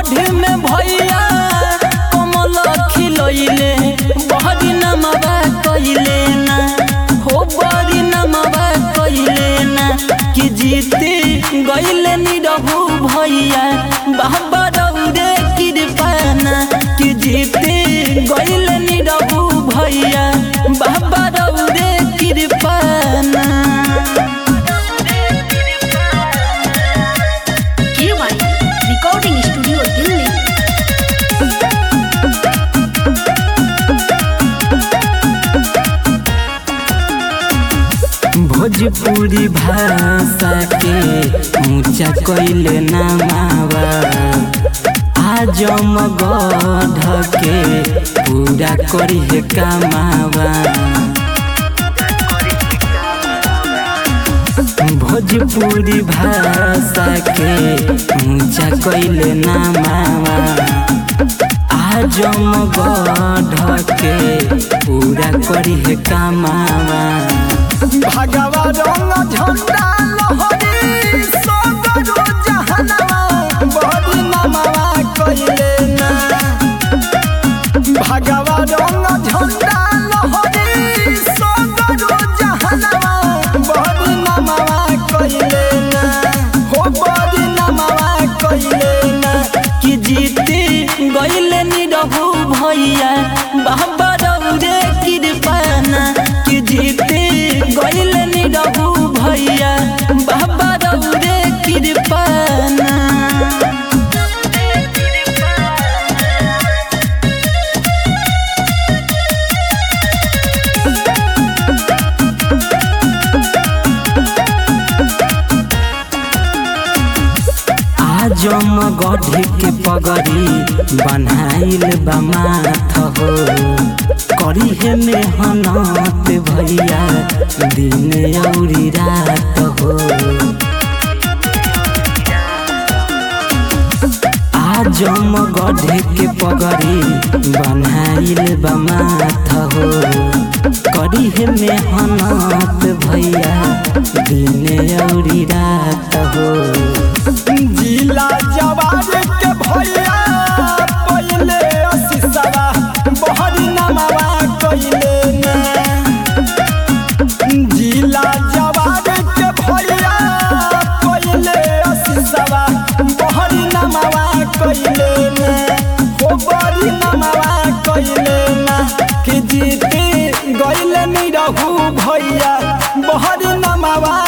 गढ़ में भैया कमल खिलैले बहरी नमवा कइले ना हो बड़ी नमवा कइले ना कि जीते गइले निरहु भैया बाबा रौरे कृपाना कि जीते गइले निरहु भैया बाबा रौरे कृपाना KY Recording Studio Delhi. Bhojpuri भाषा के ऊंचा कैले नामावा आजम गढ़ के पूरा करिए कामावा भोजपुरी भाषा के ऊंचा कैले नामावा आजम गढ़ के पूरा करिए कामावा भगवा रंग झंडा लहरी सगरो जहनवा बड़ी नमवा कइले ना भगवा रंग झंडा लहरी सगरो जहनवा बड़ी नमवा कइले ना हो बड़ी नमवा कइले ना कि जीते गइले निरहु भैया बाबा रौरे कृपाना कि जीते गइले निरहु भैया बाबा रौरे कृपाना आजम गढ़ के पगड़ी बनाइल बा माथ हो करी है मेहनत भैया दिन औरी रात हो आजम गढ़ के पगड़ी बनाइल बा माथ हो करी है मेहनत भैया दिन औरी रात हो जिला जवान के भैया पहिले असिसवा बहरी नमवा कइले ना जिला जवान के भैया पहिले असिसवा बहरी नमवा कइले ना हो बड़ी नमवा कइले ना कि जीते गइले नहीं रहू भैया बहरी नमवा